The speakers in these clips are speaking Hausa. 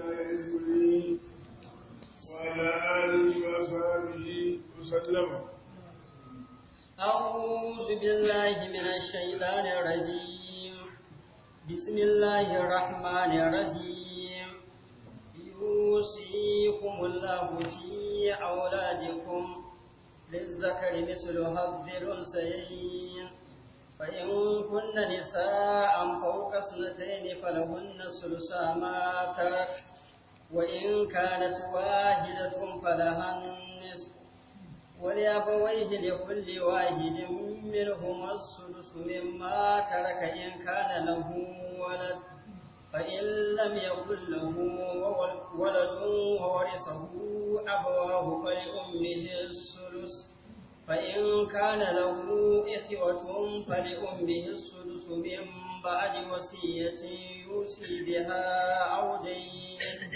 المرسلين وعلى آله وصحبه وسلم أعوذ بالله من الشيطان الرجيم بسم الله الرحمن الرحيم يوصيكم الله في أولادكم للذكر مثل حظ الأنثيين فإن كن نساء فوق اثنتين فلهن ثلثا ما ترك وإن كانت واحدة فلها النصف ولأبويه لكل واحد منهما السدس مما ترك إن كان له ولد فإن لم يكن له ولد وورثه أبواه فلأمه السدس فإن كان له إخوة فلأمه السدس من بعد وصية يوصي بها أو دين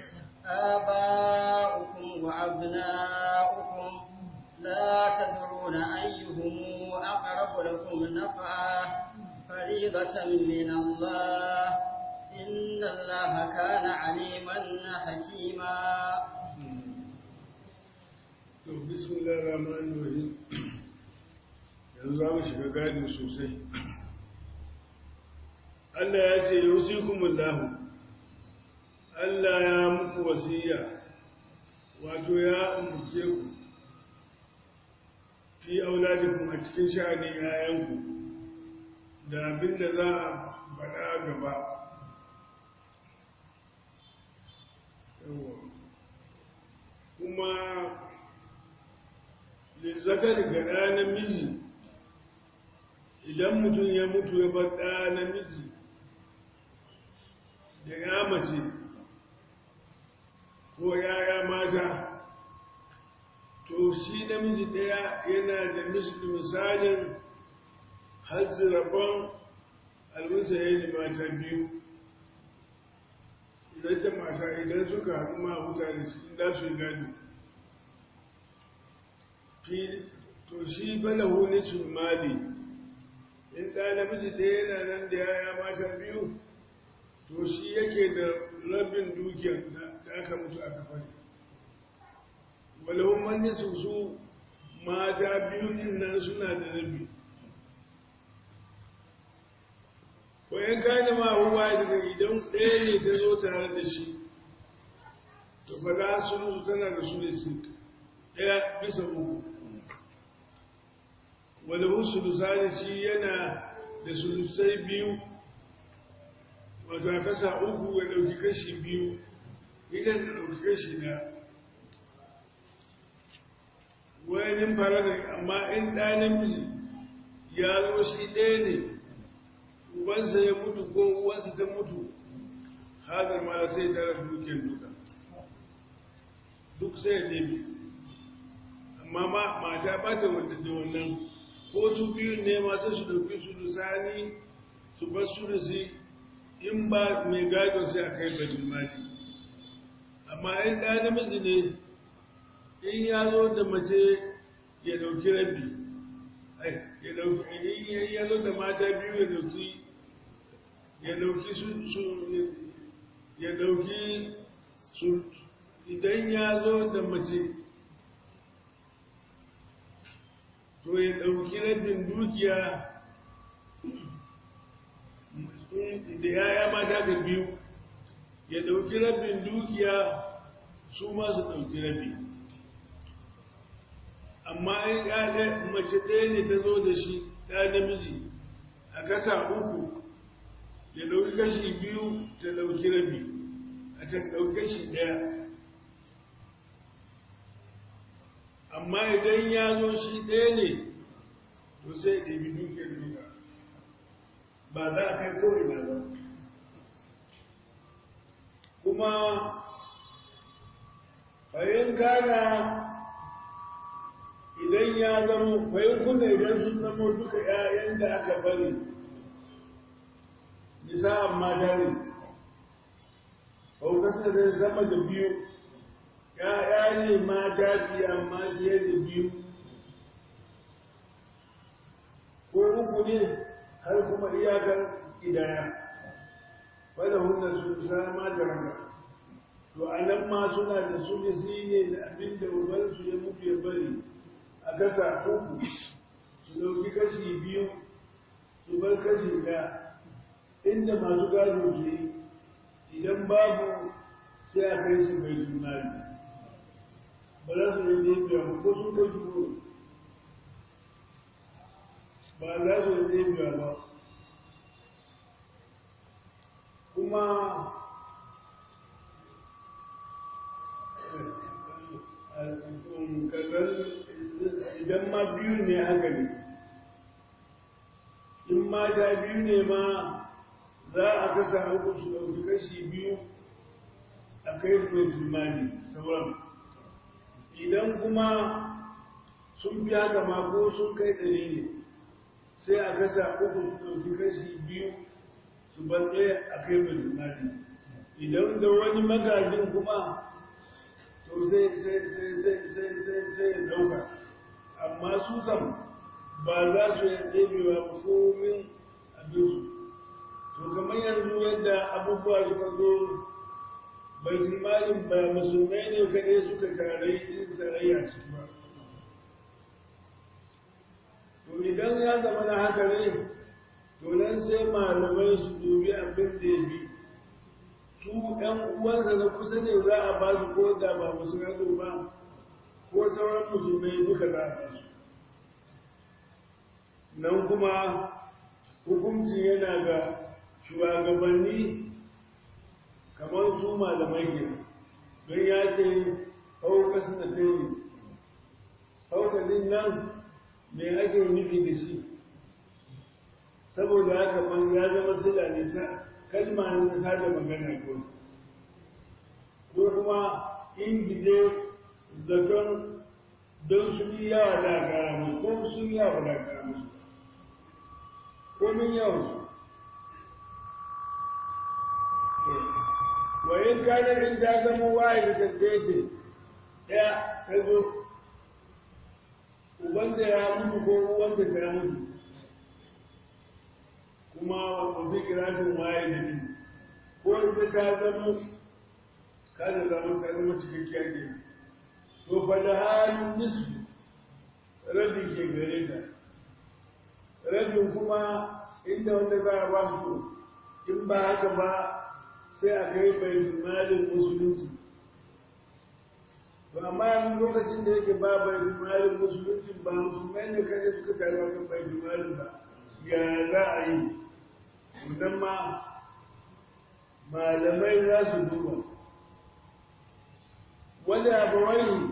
آباؤكم وأبناؤكم لا تدرون أيهم أقرب لكم نفعا فريضة من الله إن الله كان عليما حكيما بسم الله الرحمن الرحيم yanzu za mu shiga gadin sosai Allah ya ce yusikumullahu Allah ya muku wasiya wato ya umurce ku fi auladikum a cikin sha'anin yayanku da abin da za a faɗa gaba kuma lizzakar ga ɗa namiji idan mutum ya mutu ya bar ɗa namiji da ya mace ko yaya mata to shi namiji ɗaya yana da misalin hajji rabon albinsa ya yi mata biyu idan ta mata idan suka haɗu ma mutane su da su yi gado to shi falahu nisul mali in ɗa namiji ɗaya yana nan da yaya mata biyu to shi yake da rabin dukiyar da aka mutu aka fari walahun manni su su mata biyu din nan suna da rabi wayan gane ma huwa daga idan ɗaya ne ta zo tare da shi to ba za su nusu tana da su ne su ɗaya bisa uku walahun sulusani shi yana da sulusai biyu wato a kasa uku ya ɗauki kashi biyu ita ta ɗauki kashi na wayanin fara da amma in ɗanin ya zo shi ɗaya ne ubansa ya mutu ko uwansa ta mutu hazar ma sai tara dukiyar duka duk sai ya nemi amma mata ba ta wata da wannan ko su biyu ne masu su ɗauki su lusani su bar su da su in ba mai gado sai a kai bajin mali amma in ɗa namiji ne in ya zo da mace ya ɗauki rabi ya ɗauki in ya zo da mata biyu ya ɗauki ya ɗauki su ya ɗauki su idan ya zo da mace to ya ɗauki rabin dukiya da yaya mata ga biyu ya ɗauki rabin dukiya su masu ɗauki rabi amma in ƙaƙa mace ɗaya ne ta zo da shi ɗaya namiji a kasa uku ya ɗauki kashi biyu ta ɗauki rabi a ta ɗauki kashi ɗaya amma idan ya zo shi ɗaya ne to sai ɗabi dukiyar duka ba za a kai ko'ina ba kuma bayan gana idan ya zama bayan kuna idan sun zama duka ‘ya'yan da aka bari nisa'an mata ne ƙaukasar da zama da biyu ‘ya'ya ne mata fiye amma fiye da biyu ko uku ne har kuma iyakar idaya wadda hunna su sama da ranga to a nan ma suna da su ne ne da abin da ubansu ya mutu ya bari a kasa uku su ɗauki kashi biyu su bar kashi ɗaya inda masu gado ke idan babu sai a kai shi mai jimali ba za su yi biya ba ko sun kai shi ba za su yi biya ba kuma idan ma biyu ne haka ne in mata biyu ne ma za a kasa uku su ɗauki kashi biyu a kai mai jimani sauran idan kuma sun fi haka ma ko sun kai ɗari ne sai a kasa uku su ɗauki kashi biyu su ban ɗaya a kai mai jimani idan da wani magajin kuma to sai ya dauka amma su kam ba za su yi ɗebewa komin abinsu to kamar yanzu yadda abubuwa suka zo bai malin ba musulmai ne kaɗai suka tarayya ciki ba to idan ya zama na haka ne to nan sai malamai su dubi abin da ya bi su ɗan uwansa na kusa ne za a ba su ko da ba musu gado ba ko sauran musulmai duka za a ba su nan kuma hukunci yana ga shugabanni kamar su malamai ke don ya ce hauka suna tayi hauka din nan me ake nufi da shi saboda haka man ya zama sila ne sa kalma ne ta da magana ko ko kuma ingide zaton don su yi yawa da kara musu ko sun yawa da kara musu ko min yawan su wayin kanar in ta zama waye da tattace ɗaya ta zo ubanta ya mutu ko uwanta ta mutu kuma wata kirafin waye da ni ko ita ta zama kada zama ta zama cikakkiyar ke to fa da halin nisfi rabin ke gare ta rabin kuma inda wanda za a ba su in ba haka ba sai a kai bai malin musulunci to amma yanzu lokacin da yake ba bai malin musulunci ba musulmai ne kaje suka taruwa kan bai malin ba ya za a yi idan ma malamai za su duba wanda abawai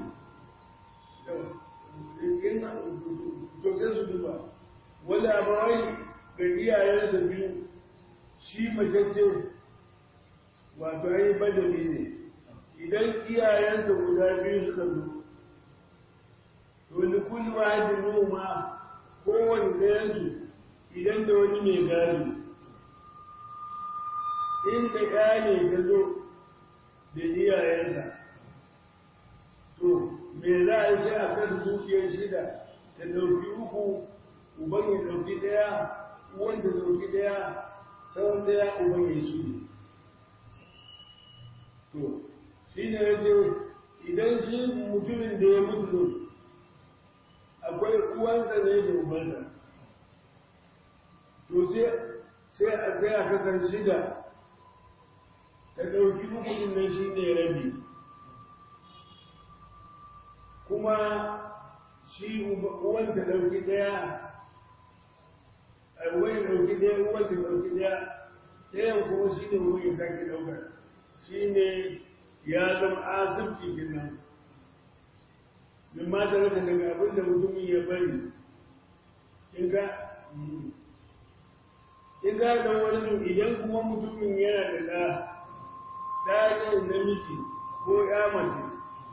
to sai su duba wanda abawai ga iyayensa biyu shi macece wato ai badali ne idan iyayensa guda biyu suka zo to ni kulli wahidin noma kowane ɗayansu idan da wani mai gado inda ya ne ta zo da iyayensa to me za a yi a kan dukiyar shida ta ɗauki uku uban ya ɗauki ɗaya uwan ta ɗauki ɗaya sauran ɗaya uban ya su ne to shi ne ya ce idan shi mutumin da ya mutu akwai uwansa ne da ubansa to sai a sai a kasar shida ta ɗauki hukumin nan shi ne rabi kuma shi uwan ta ɗauki ɗaya a wani ɗauki ɗaya uwan ta ɗauki ɗaya ɗayan kuma shi ne wani ya sake ɗaukar shi ne ya zama asibiti kenan min ma ta raka daga abin da mutumin ya bari in ka in ka da wani idan kuma mutumin yana da ɗa ɗa ne namiji ko ya mace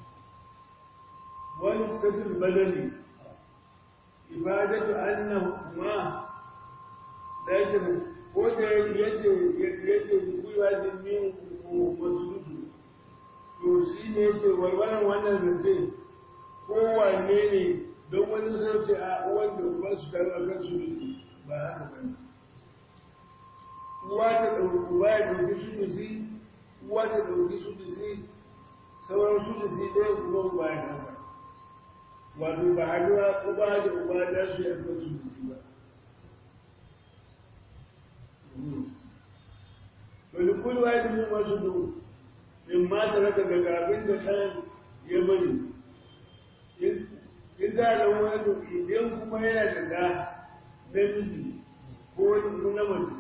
wani kasir badali ibadatu annahu ma da yake ko da yace yace kuwa da min masuludu to shi ne yace warwaran wannan zance kowanne ne don wani zauce a wanda ba su taru a kan su ba haka ba ne uwa ta ɗauki uba ya ɗauki su da si uwa ta ɗauki su da si sauran su da su ɗaya kuma bayan haka wato ba haduwa uba da uba da su yi akwai su da su ba wani kulwa da mun wasu du in ma ta raka daga abin da ɗan ya bari in za a wani idan kuma yana da ɗa namiji ko wani na mace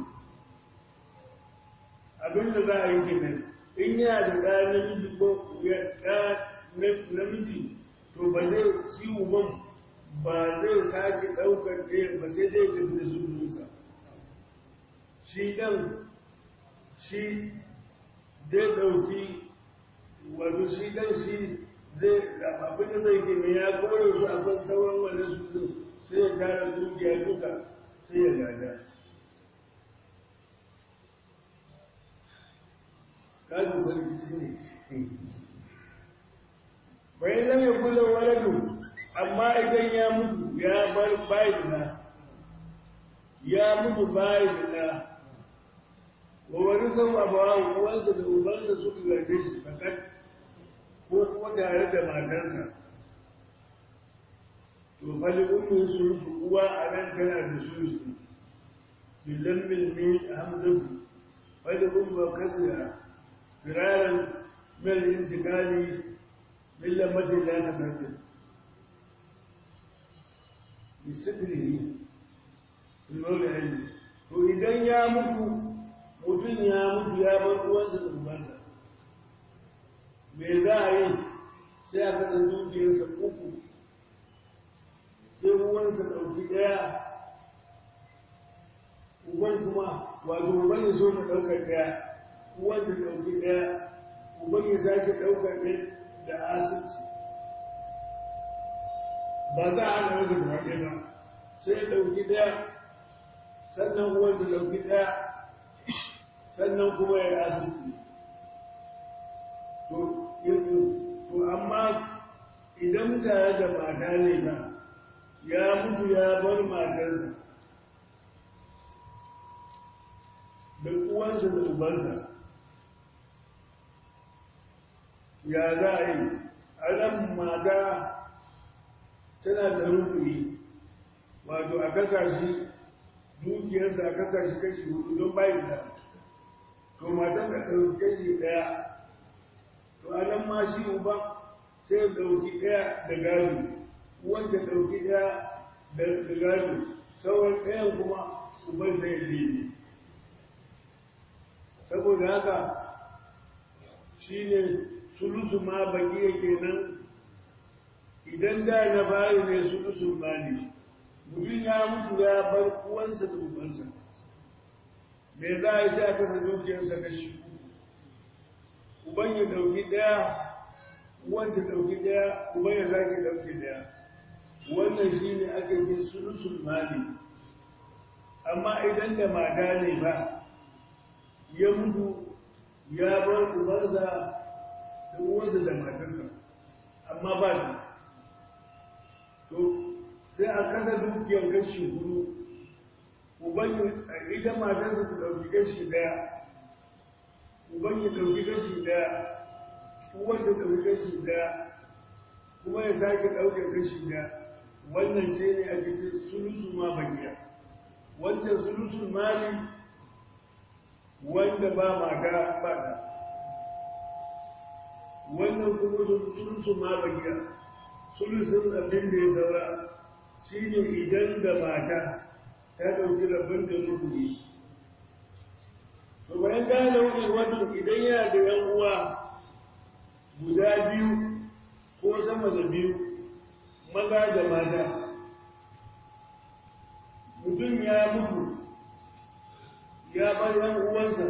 abin da za a yi kenan in yana da ɗa namiji ko ɗa namiji to ba zai ci uban ba zai sake ɗaukar ɗaya ba sai dai tafi da sunansa shi ɗan shi zai ɗauki wato shi ɗan shi zai abin da zai ke ya kore su a kan sauran wani su sai ya tara dukiya duka sai ya gada kaji sarki ne bayan lam yakul lahu waladu amma idan ya mutu ya bar bayina ya mutu bayina wa warithahu abawahu uwansa da ubansa suka gaje shi fakat ko kuma tare da matarsa to fali ummi sulusu uwa a nan tana da sulusu bilan milmi hamzatu fali umma kasira firaran mil intikali إلا مثل لا تفكر بسبره المولى وإذا يا مكو mutum ya mutu ya bar uwansa da ubansa me za a yi sai a kasa dukiyarsa uku sai uwansa ɗauki ɗaya uban kuma wato uban ya so ta ɗaukar ɗaya uwan ta ɗauki ɗaya uban ya sake ɗaukar ɗaya da asibiti ba za a hana masa gaba ɗaya ba sai ya ɗauki ɗaya sannan uwan ta ɗauki ɗaya sannan kuma ya asibiti to amma idan tare da mata ne ba ya mutu ya bar matarsa da uwansa da ubansa ya za a yi a nan mata tana da rukuni wato a kasa shi dukiyarsa a kasa shi kashi hudu don bayan da to matan da ɗauki kashi ɗaya to a nan ma shi uba sai ya ɗauki ɗaya da gado wanda ɗauki ɗaya da gado sauran ɗayan kuma uban sai ya ne saboda haka shi ne sulusu ma baki yake nan idan da na bayi ne sulusun mali mutum ya mutu ya bar uwansa da ubansa me za a yi sai a kasa dukiyarsa kashi uban ya dauki daya uwan ta dauki daya uban ya sake dauki daya wannan shi ne ake ce sulusun mali amma idan da mata ne ba ya mutu ya bar ubansa da uwansa da matarsa amma ba shi to sai a kasa dukiyar kashi hudu uban ita matarsa ta ɗauki kashi ɗaya uban ya ɗauki kashi ɗaya uwan ta ɗauki kashi ɗaya kuma ya sake ɗauke kashi ɗaya wannan ce ne a cikin sulusu ma bakiya wancan sulusun mali wanda ba mata ba da wannan kuma sulusun ma bakiya sulusun abin da ya saura shi ne idan da mata ta ɗauki rabin da rukuni to bayan gane wani wato idan yana da yan uwa guda biyu ko sama da biyu maza da mata mutum ya mutu ya bar yan uwansa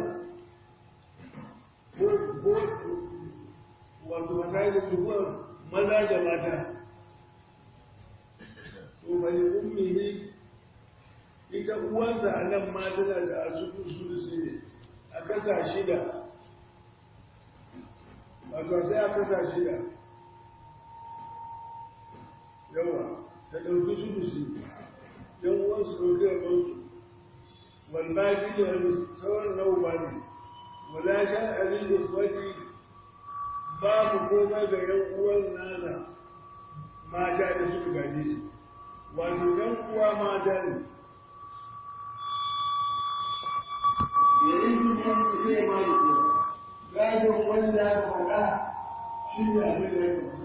ko ko wato masai da tukuwar maza da mata to bari ummihi ita uwansa a nan ma tana da asusun sulusi ne a kasa shida wato sai a kasa shida yawa ta ɗauki sulusi don uwansu ɗauki a ɗauki wanda shi da sauran nau'a ne wala shan abin da wani babu komai ga yan uwan nasa mata da suka gaje shi wato yan uwa mata ne yayin da wani zai ma da gadon wanda ya faɗa shi ne abin da ya faɗa